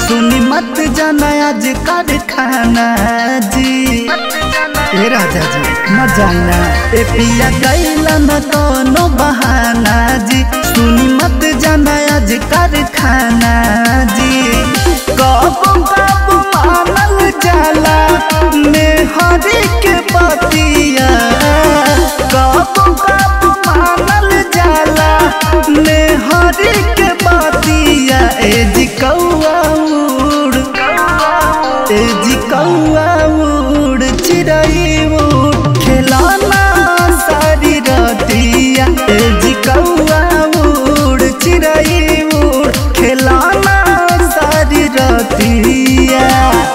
सुनी मत जाना आज कारखाना जी ए राजा जी न जाना ए पिया गैला न कोनो बहाना जी सुनी मत जाना आज कारखाना जी कब कब मानल जाला मेहरी के पतिया कब कब मानल जाला मेहरी के पतिया ए जी कौआ उड़ ए जी कौआ उड़ चिड़ै उड़ खेलाना सारी रतिया ए जी कौआ उड़ चिड़ै उड़ खेलाना सारी रतिया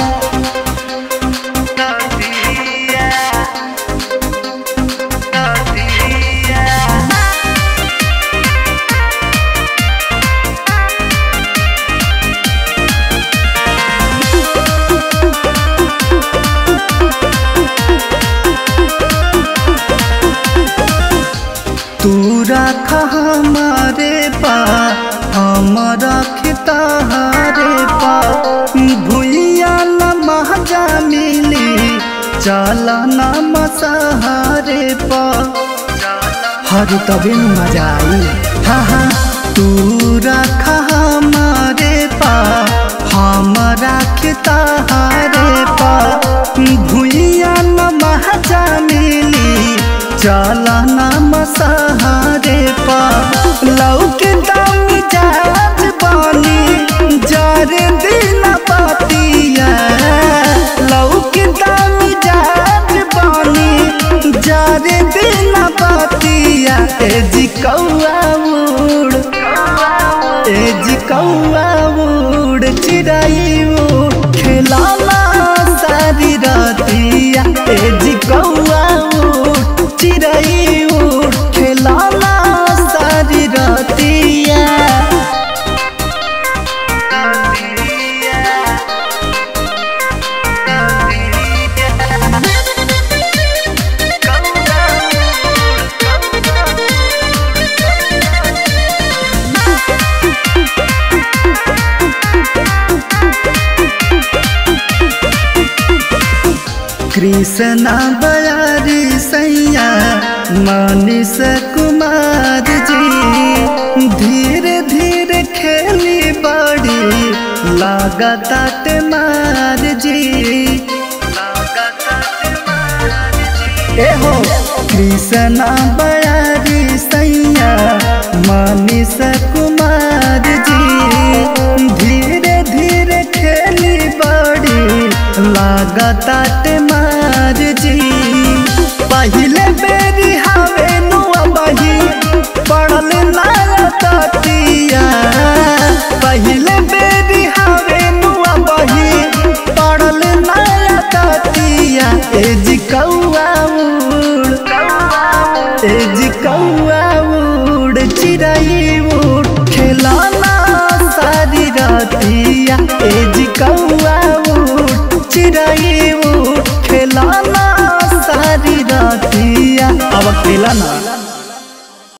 तू रख हमारे पा हम रखतारे पा भूलिया न महजा मिली चल न मसहारे पा हर तबे न मजा आई हाँ हाँ तू रख हमारे पा हम रखतारे पा भूलिया न महजा मिली चल न मसहारे पा लौके दामी जाज बानी जारे दिन पातिया लौके दामी जाज बानी जारे दिन पातिया ए जी कौआ उड़ ए जी कौआ उड़ चिड़ै उड़ खेलाना सारी रतिया ए जी कौआ उड़ चिड़ै उड़ खेलाना सारी रतिया कृष्णा बयारी सैया मनीष कुमार जी धीरे धीरे खेली बड़ी लागत मार जी ए हो कृष्णा बयारी सैया मनीष कुमार जी धीरे धीरे खेली बड़ी लागत मार जी पहले बेरी हवे नुआ बही पड़ल लातिया पहले बेरी हवे नुआ बही पड़ल लातिया ए जी कौआ उड़ ए जी कौआ उड़ चिड़ै उड़ खेलाना सारी रतिया ए जी कौआ उड़ चिड़ै उड़ खेलाना सारी रतिया अब खेलाना